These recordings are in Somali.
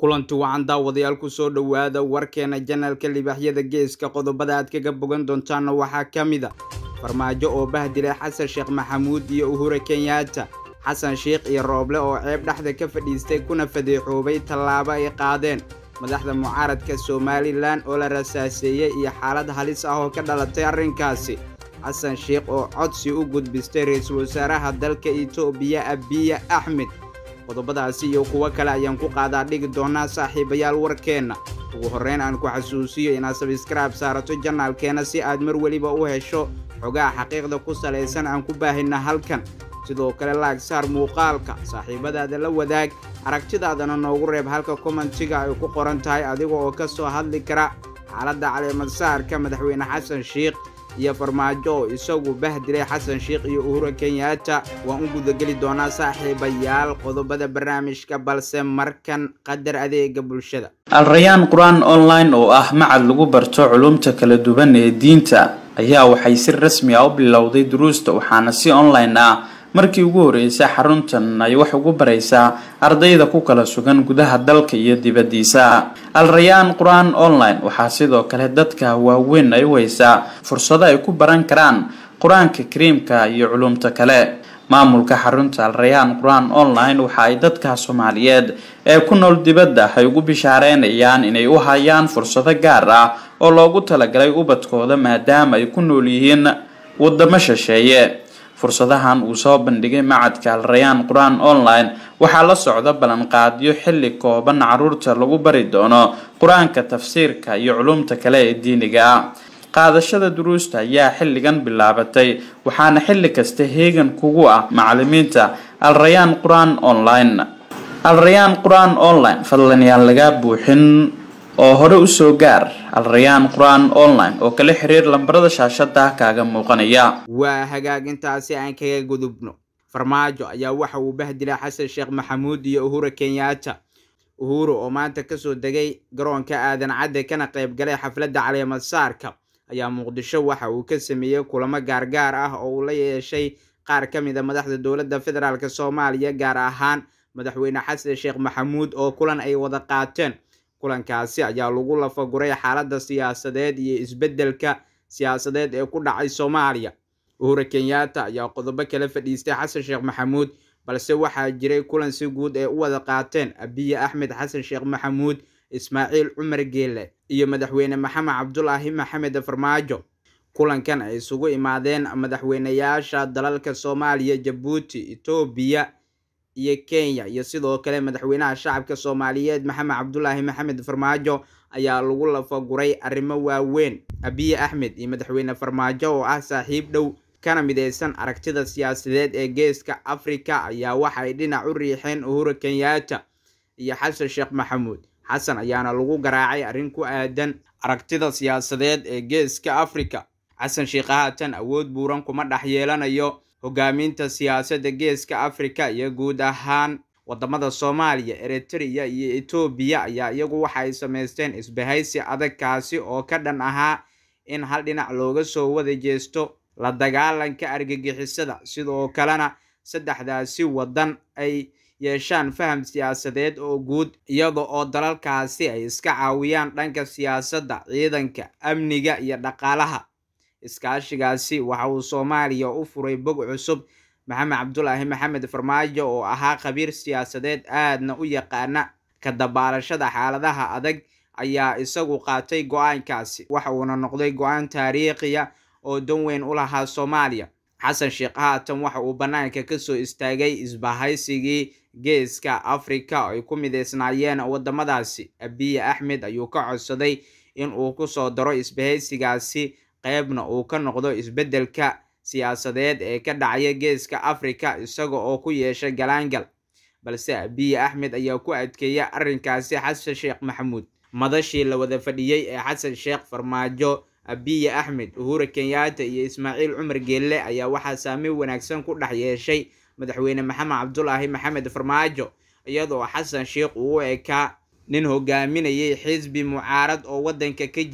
kulanti wacan daawadayaal kusoo dhowaada warkeena janalka libaaxyada geeska qodobada aad kaga bogan doontaana waxaa ka mid a farmaajo oo bahdilay xasan sheekh maxamuud iyo uhure kenyaata xasan sheikh iyo rooble oo ceeb dhexda ka fadhiistay kuna fadeexoobay tallaabo ay qaadeen madaxda mucaaradka somalilan oo la rasaaseeyey iyo xaalad halis ah oo ka dhalatay arrinkaasi xasan sheikh oo codsi u gudbistay ra-iisul wasaaraha dalka itoobiya abiya axmed qodobadaasi iyo kuwo kale ayaan ku qaadaa dhigi doonaa saaxiibayaal warkeenna ugu horreyn aan ku xasuusiyo inaad sabskraib saarato janaalkeena si aad mar weliba u hesho xogaha xaqiiqda ku salaysan aan ku baahinna halkan sidoo kale laag saar muuqaalka saaxiibadaada la wadaag aragtidaadana noogu reeb halka kommentiga ay ku qoran tahay adiga oo ka soo hadli kara xaaladda caleemadsaarka madaxweyne xasan sheikh iyo farmaajo oo isagu bahdilay xasan sheikh iyo uhura kenyaata waan u gudageli doonaa saaxiibayaal qodobada barnaamijka balse markan qadar adeega bulshada alrayaan qur-aan online oo ah macad lagu barto culumta kala duwan ee diinta ayaa waxay si rasmi ah u bilowday duruusta waxaana si online ah markii ugu horreysay xaruntan ay wax ugu baraysaa ardayda ku kala sugan gudaha dalka iyo dibaddiisa al-rayaan qur-aan online waxaa sidoo kale dadka waaweyn ay u haysaa fursado ay ku baran karaan qur-aanka kariimka iyo culumta kale maamulka xarunta al-rayaan qur-aan online waxa ay dadka soomaaliyeed ee ku nool dibadda ay ugu bishaareynayaan inay u hayaan fursado gaar ah oo loogu talagalay ubadkooda maadaama ay ku nool yihiin wadamo shisheeye fursadahan uu soo bandhigay macadka al-rayaan qur-aan online waxaa la socda ballanqaadyo xilli kooban caruurta lagu bari doono qur-aanka tafsiirka iyo culumta kale ee diiniga ah qaadashada duruusta ayaa xilligan bilaabatay waxaana xilli kasta heegan kugu ah macalimiinta al-rayaan qur-aan online al-rayaan qur-aan online fadlan yaan laga buuxin oo hore usoo gaar al-rayaan qur-aan online oo kala xiriir lambarada shaashada kaaga muuqanaya waa hagaagintaasi aan kaga gudubno farmaajo ayaa waxa uu bahdilay xasan sheekh maxamuud iyo uhura kenyaata uhuru oo maanta kasoo degay garoonka aadan cadde kana qayb galay xafladda caleemadsaarka ayaa muqdisho waxa uu ka sameeyey kulamo gaargaar ah oo uu la yeeshay qaar ka mid a madaxda dowladda federaalk soomaaliya gaar ahaan madaxweyne xasan sheekh maxamuud oo kulan ay wada qaateen kulankaasi ayaa lagu lafaguray xaaladda siyaasadeed iyo isbeddelka siyaasadeed ee ku dhacay soomaaliya uhura kenyaata ayaa qodobo kala fadhiistay xasan sheekh maxamuud balse waxaa jiray kulan si guud ee u wada qaateen abiye axmed xasan sheekh maxamuud ismaaciil cumar geele iyo madaxweyne maxamed cabdulaahi maxamed farmaajo kulankan ay isugu imaadeen madaxweyneyaasha dalalka soomaaliya jabuuti etoobiya iyo kenya iyo sidoo kale madaxweynaha shacabka soomaaliyeed maxamed cabdulaahi maxamed farmaajo ayaa lagu lafaguray arrimo waaweyn abiye axmed iyo madaxweyne farmaajo oo ah saaxiib dhow kana mideysan aragtida siyaasadeed ee geeska afrika ayaa waxay dhinac u riixeen uhura kenyaata iyo xasan sheekh maxamuud xasan ayaana lagu garaacay arrin ku aadan aragtida siyaasadeed ee geeska afrika xasan sheekh haatan awood buuran kuma dhex yeelanayo hogaaminta siyaasadda geeska afrika iyo guud ahaan wadamada soomaaliya eritrea iyo etoobiya ayaa iyagu waxa ay samaysteen isbahaysi adag kaasi oo ka dhan ahaa in hal dhinac looga soo wada jeesto la dagaalanka argagixisada sidoo kalena saddexdaasi waddan ay yeeshaan faham siyaasadeed oo guud iyada oo dalalkaasi ay iska caawiyaan dhanka siyaasadda ciidanka amniga iyo dhaqaalaha iskaashigaasi waxa uu soomaaliya u furay bog cusub maxamed cabdulaahi maxamed farmaajo oo ahaa khabiir siyaasadeed aadna u yaqaana ka dabaalashada xaaladaha adag ayaa isagu qaatay go-aankaasi waxa uuna noqday go-aan taariikhiya oo dan weyn u lahaa soomaaliya xasan sheekh haatan waxa uu bannaanka kasoo istaagay isbahaysigii geeska afrika ay ku mideysnaayeen wadamadaasi abiye axmed ayuu ka codsaday in uu kusoo daro isbahaysigaasi qeybna uu ka noqdo isbeddelka siyaasadeed ee ka dhacaya geeska afrika isaga oo ku yeeshay galaangal balse abiye axmed ayaa ku adkeeyay arrinkaasi xasan sheekh maxamuud madashii la wada fadhiyey ee xasan sheekh farmaajo abiye axmed uhura kenyaata iyo ismaaciil cumar geelle ayaa waxaa saameyn wanaagsan ku dhex yeeshay madaxweyne maxamed cabdulaahi maxamed farmaajo iyadoo xasan sheekh uu u ekaa nin hogaaminayay xisbi mucaarad oo waddanka ka jira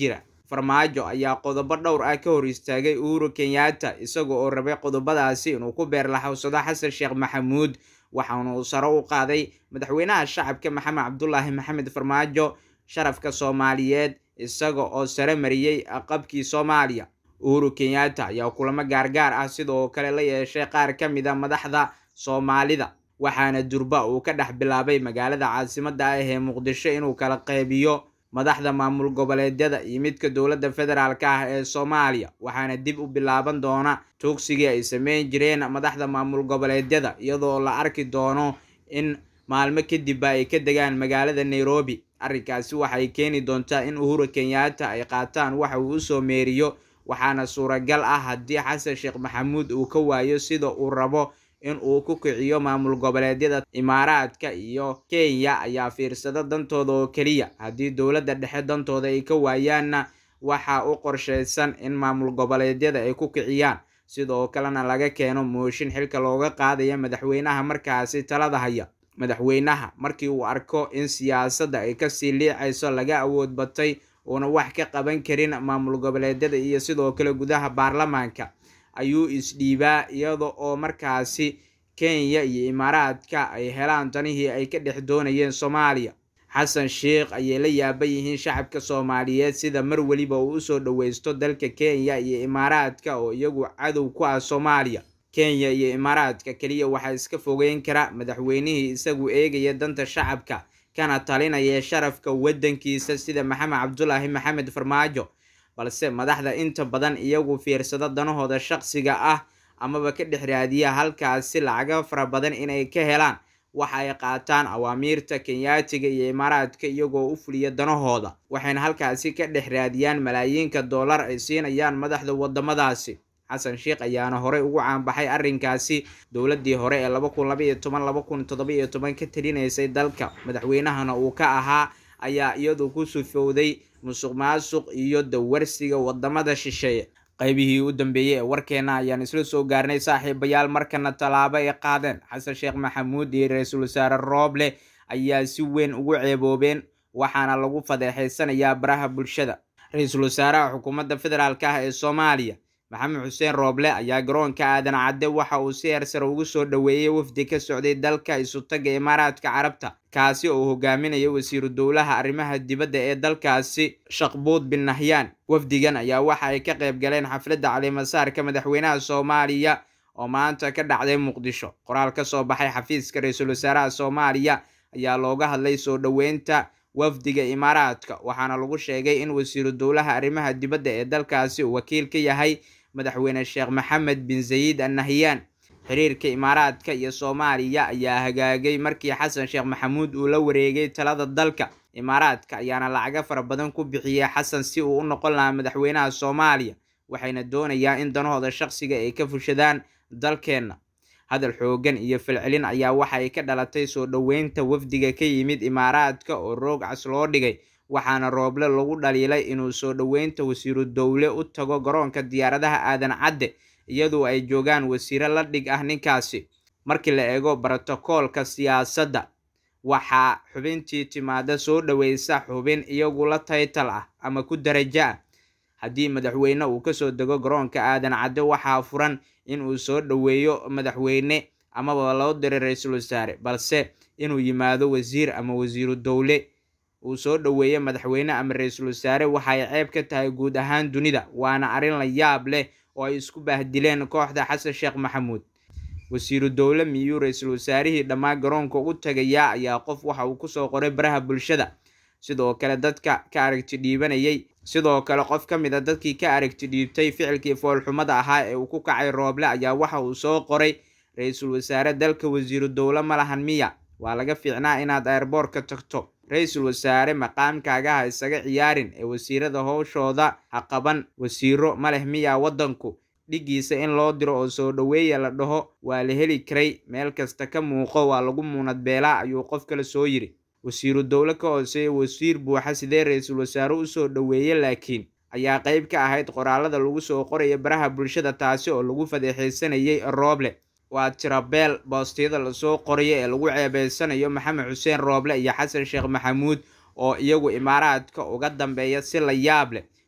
farmaajo ayaa qodobo dhowr ah ka hor istaagay uhuru kenyatta isaga oo rabay qodobadaasi inuu ku beerlaxowsado xasan sheekh maxamuud waxaana uu sare u qaaday madaxweynaha shacabka maxamed cabdulaahi maxamed farmaajo sharafka soomaaliyeed isaga oo sare mariyey qabkii soomaaliya uhuru kenyatta ayaa kulamo gaargaar ah sidoo kale la yeeshay qaar ka mid a madaxda soomaalida waxaana durba uu ka dhex bilaabay magaalada caasimadda ah ee muqdisho inuu kala qeybiyo madaxda maamul goboleedyada iyo midka dowladda federaalka ah ee soomaaliya waxaana dib u bilaaban doona tuugsigii ay sameyn jireen madaxda maamul goboleedyada iyadoo la arki doono in maalmo kadibba ay ka degaan magaalada nairobi arrinkaasi waxay keeni doontaa in uhuru kenyatta ay qaataan waxa uu usoo meeriyo waxaana suuragal ah haddii xasan sheekh maxamuud uu ka waayo sida uu rabo in uu ku kiciyo maamul goboleedyada imaaraadka iyo kenya ayaa fiirsada dantooda oo keliya haddii dowladda dhexe dantooda ay ka waayaanna waxa u qorshaysan in maamul goboleedyada ay ku kiciyaan sidoo kalena laga keeno mooshin xilka looga qaadaya madaxweynaha markaasi talada haya madaxweynaha markii uu arko in siyaasadda ay kasii liicayso laga awood batay uuna wax ka qaban karin maamul goboleedyada iyo sidoo kale gudaha baarlamaanka ayuu isdhiibaa iyada oo markaasi kenya iyo imaaraadka ay helaan tanihii ay ka dhex doonayeen soomaaliya xasan sheekh ayay la yaaban yihiin shacabka soomaaliyeed sida mar weliba uu usoo dhoweysto dalka kenya iyo imaaraadka oo iyagu cadow ku ah soomaaliya kenya iyo imaaraadka keliya waxaa iska fogeyn kara madaxweynihii isagu eegaya danta shacabka kana talinaya sharafka waddankiisa sida maxamed cabdulaahi maxamed farmaajo balse madaxda inta badan iyagu fiirsado danahooda shaqsiga ah amaba ka dhex raadiya halkaasi lacaga fara badan inay ka helaan waxa ay qaataan awaamiirta kenyaatiga iyo imaaraadka iyagoo u fuliya danahooda waxayna halkaasi ka dhex raadiyaan malaayiinka dollar ay siinayaan madaxda wadamadaasi xasan sheekh ayaana horey ugu caanbaxay arrinkaasi dowladii hore ee laba kun labaiyo toban laba kun todobaiyo toban ka talinaysay dalka madaxweynahana uu ka ahaa ayaa iyadu ku sufowday musuq maasuq iyo dawarsiga wadamada shisheeye qaybihii u dambeeyey ee warkeena ayaan isla soo gaarnay saaxiibayaal markana tallaabo ay qaadeen xasan sheekh maxamuud iyo ra-iisul wasaare rooble ayaa si weyn ugu ceeboobeen waxaana lagu fadeexeysanayaa baraha bulshada ra-iisul wasaaraha xukuumadda federaalk ah ee soomaaliya maxamed xuseen rooble ayaa garoonka aadan cadde waxa uu si heersare ugu soo dhoweeyey wafdi ka socday dalka isutaga imaaraadka carabta kaasi oo hogaaminaya wasiiru dowlaha arrimaha dibadda ee dalkaasi shaqbuud bin nahyaan wafdigan ayaa waxa ay ka qayb galeen xafladda calimasaarka madaxweynaha soomaaliya oo maanta ka dhacday muqdisho qoraal ka soo baxay xafiiska ra-iisul wasaaraha soomaaliya ayaa looga hadlay soo dhoweynta wafdiga imaaraadka waxaana lagu sheegay in wasiiru dowlaha arrimaha dibadda ee dalkaasi uu wakiil ka yahay madaxweyne sheekh maxamed bin zayid an nahyaan xiriirka imaaraadka iyo soomaaliya ayaa hagaagay markii xasan sheekh maxamuud uu la wareegay talada dalka imaaraadka ayaana lacaga fara badan ku bixiyey xasan si uu u noqon lahaa madaxweynaha soomaaliya waxayna doonayaan in danahooda shaqsiga ay ka fushadaan dalkeenna hadal xoogan iyo falcelin ayaa waxa ay ka dhalatay soo dhoweynta wafdiga ka yimid imaaraadka oo roog cas loo dhigay waxaana rooble lagu dhaliilay inuu soo dhoweynta wasiiru dowle u tago garoonka diyaaradaha aadan cadde iyadoo ay joogaan wasiiro la dhig ah ninkaasi markii la eego brotokoolka siyaasadda waxaa xubintii timaada soo dhoweysa xubin iyagu la taytal ah ama ku darajo ah haddii madaxweyne uu kasoo dego garoonka aadan cadde waxaa furan in uu soo dhoweeyo madaxweyne amaba loo diray ra-iisul wasaare balse inuu yimaado wasiir ama wasiiru dowle uu soo dhoweeyo madaxweyne ama ra-iisul wasaare waxay ceeb ka tahay guud ahaan dunida waana arrin la yaab leh oo ay isku baahdileen kooxda xasan sheekh maxamuud wasiiru dowle miyuu ra-iisul wasaarihii dhammaan garoonka u tagayaa ayaa qof waxa uu kusoo qoray baraha bulshada sidoo kale dadka ka aragti dhiibanayay sidoo kale qof ka mid a dadkii ka aragti dhiibtay ficilkii foolxumada ahaa ee uu ku kacay rooble ayaa waxa uu soo qoray ra-iisul wasaare dalka wasiiru dowle ma lahan miya waa laga fiicnaa inaad airboortka tagto ra-iisul wasaare maqaamkaaga ha isaga ciyaarin ee wasiirada howshooda ha qaban wasiiro ma leh miyaa waddanku dhigiisa in loo diro oo soo dhoweeya la dhaho waa la heli karay meel kasta ka muuqo waa lagu muunad beelaa ayuu qof kale soo yiri wasiiru dowle ka hooseeya wasiir buuxa sidee ra-iisul wasaare usoo dhoweeye laakiin ayaa qayb ka ahayd qoraalada lagu soo qoraya baraha bulshada taasi oo lagu fadeexeysanayay rooble waa tirabeel boostiyada lasoo qoraya ee lagu ceebeysanayo maxamed xuseen rooble iyo xasan sheekh maxamuud oo iyagu imaaraadka uga dambeeya si la yaab leh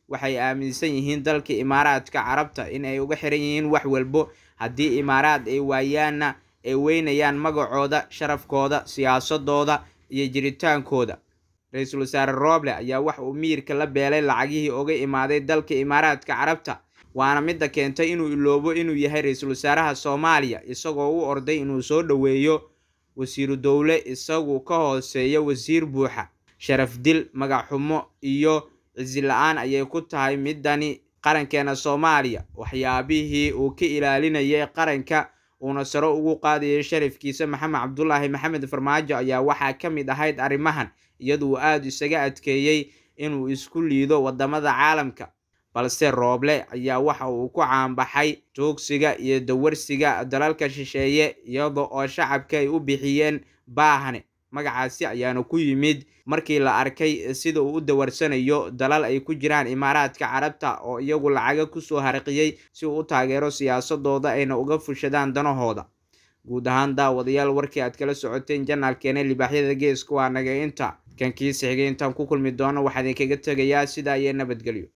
waxay aaminsan yihiin dalka imaaraadka carabta in ay uga xiran yihiin wax walbo haddii imaaraad ay waayaanna ay weynayaan magacooda sharafkooda siyaasadooda iyo jiritaankooda ra-iisul wasaare rooble ayaa wax uu miirka la beelay lacagihii uga imaaday dalka imaaraadka carabta waana midda keentay inuu iloobo inuu yahay ra-iisul wasaaraha soomaaliya isagoo u orday inuu soo dhoweeyo wasiiru dowle isagu ka hooseeya wasiir buuxa sharaf dil magac xumo iyo cisi la-aan ayay ku tahay midani qarankeena soomaaliya waxyaabihii uu ka ilaalinayay qaranka uuna saro ugu qaadayay sharafkiisa maxamed cabdulaahi maxamed farmaajo ayaa waxaa ka mid ahayd arrimahan iyaduu aada isaga adkeeyey inuu isku liido wadamada caalamka balse rooble ayaa waxa uu ku caanbaxay tuugsiga iyo dawarsiga dalalka shisheeye iyada oo shacabka ay u bixiyeen baahane magacaasi ayaana ku yimid markii la arkay sida uu u dawarsanayo dalal ay ku jiraan imaaraadka carabta oo iyagu lacaga kusoo harqiyey si uu u taageero siyaasadooda ayna uga fushadaan danahooda guud ahaan daawadayaal warkii aad kala socoteen janaalkeena libaaxyada geeska waa naga inta kan kiisa xigay intaan ku kulmi doono waxaa idinkaga tegayaa sidaa iyo nabadgelyo